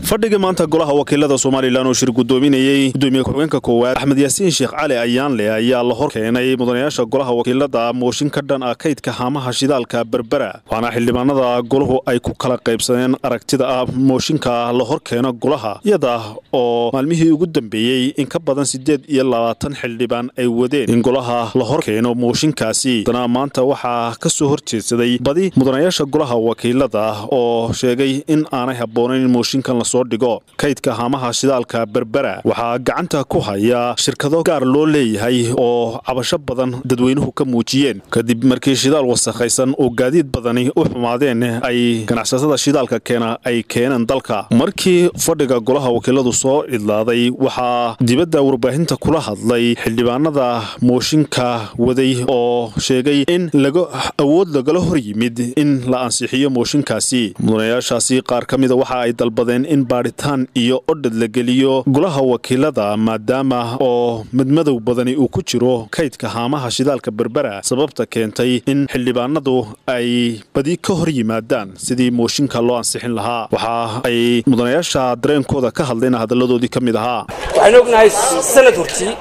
fadhiga maanta golaha wakiilada somalilan oo shir gudoominayey gudoomiye ku-xigeenka koowaad axmed yaasiin sheekh cali ayaanle ayaa la hor keenay mudanayaasha golaha wakiilada mooshin ka dhan ah kaydka haamaha shidaalka berbera waxaana xildhibaanada golahu ay ku kala qaybsadeen aragtida ah mooshinka la hor keeno golaha iyada oo maalmihii ugu dambeeyey in ka badan siddeed iyo labaatan xildhibaan ay wadeen in golaha la hor keeno mooshinkaasi haddana maanta waxaa ka soo horjeedsaday badi mudanayaasha golaha wakiilada oo sheegay in aanay habboonayn in mooshinkan lasoo dhigo kaydka haamaha shidaalka berbera waxaa gacanta ku haya shirkado gaar loo leeyahay oo cabasho badan dadweynuhu ka muujiyeen kadib markii shidaal wasakhaysan oo gaadiid badani u xumaadeen ay ganacsatada shidaalka keena ay keeneen dalka markii fadhiga golaha wakiiladu soo idlaaday waxaa dibadda warbaahinta kula hadlay xildhibaanada mooshinka waday oo sheegay in awood lagala hor yimid in la ansixiyo mooshinkaasi mudanayaashaasi qaar ka mida waxa ay dalbadeen in baadhitaan iyo odhad la geliyo golaha wakiilada maadaama oo madmadow badani uu ku jiro kaydka haamaha shidaalka berbera sababta keentay in xildhibaanadu ay badi ka hor yimaadaan sidii mooshinka loo ansixin lahaa waxa ay mudanayaasha dareenkooda ka hadlayna hadalladoodii ka mid ahaa waxaan ognahay sanad hortii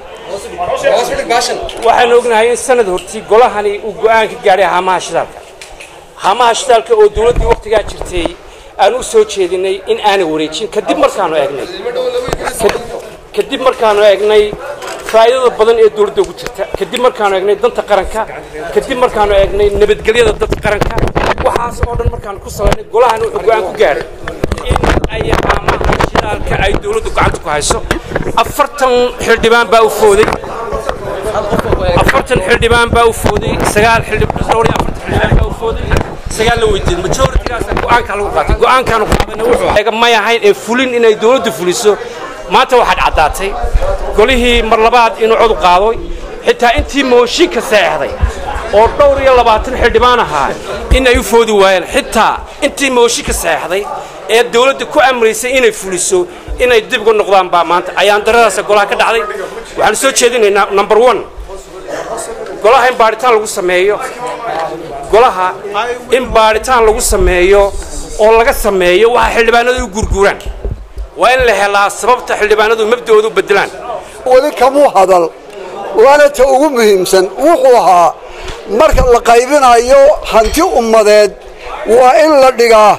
waxaan ognahay in sanad hortii golahani uu go'aan ka gaadhay haamaha shidaalka haamaha shidaalka oo dawladdii wakhtigaa jirtay aan u soo jeedinay in aanay wareejin kadib markaanu eegnay kadib markaanu eegnay faa'iidada badan ee dawladda ugu jirta kadib markaanu eegnay danta qaranka kadib markaanu eegnay nabadgelyada dadka qaranka waxaas oo dhan markaanu ku salaynay golahani wuxuu go'aan ku gaadhay in ay haamaha shidaalka ay dawladdu gacanta ku hayso afartan xildhibaan baa u fooday afartan xildhibaan baa u fooday sagaal dhowr iyo afartan xildhibaan baa u fooday sagaal la weydiiyey majoritigaas go'aanka lagu qaatay go'aankaanu qaadana wuxuu may ahayn ee fulin inay dawladdu fuliso maanta waxaad caddaatay golihii mar labaad inuu codu qaadoy xitaa intii mooshinka seexday oo dhowr iyo labaatan xildhibaan ahaa in ay u foodi waayeen xitaa intii mooshinka seexday ee dawladda ku amraysay inay fuliso inay dib uga noqdaan baa maanta ayaan daradaasa golaha ka dhacday waxaan soo jeedinaynaa number one golaha in baadhitaan lagu sameeyo golaha in baadhitaan lagu sameeyo oo laga sameeyo waxa xildhibaanadu u gurguuraan waa in la helaa sababta xildhibaanadu mabda'ooda u beddelaan weli kamuu hadal waana ta ugu muhiimsan wuxuu ahaa marka la qaybinayo hanti ummadeed waa in la dhigaa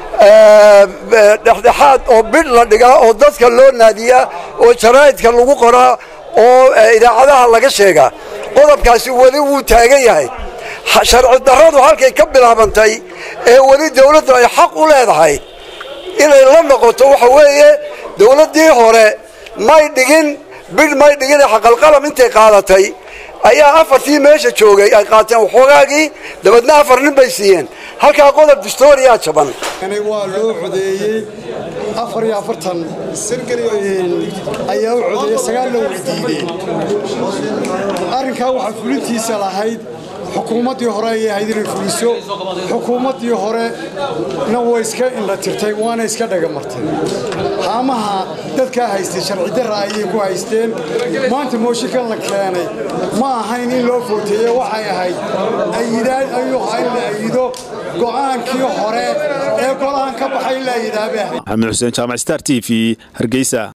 dhexdhexaad oo bidh la dhigaa oo dadka loo naadiyaa oo jaraa'idka lagu qoraa oo idaacadaha laga sheegaa qodobkaasi weli wuu taagan yahay sharci darradu halkay ka bilaabantay ee weli dawladdu ay xaq u leedahay inay la noqoto waxa weeye dawladdii hore may dhigin bidh may dhigin xaqalqalam intay qaadatay ayaa afartii meesha joogay ay qaateen waxoogaagii dabadna afar nin bay siiyeen halkaa qodob distooriyaa jaban waa loo codeeyey afar iyo afartan ayaa u codeeyey sagaalna way diideen arrinkaa waxaa fulintiisa lahayd xukuumaddii hore ayay ahayd inay fuliso xukuumaddii horena way iska indha tirtay waana iska dhagamartay haamaha dadkaa haystay sharci darra ayay ku haysteen maanta mooshinkan la keenay ma ahayn in loo footeeye waxay ahayd ayidaan ayuu ahaa in la ayido go'aankii hore ee golahan ka baxay in la ayidaabay ahayd maxamed xuseen jaamac star t v hargeysa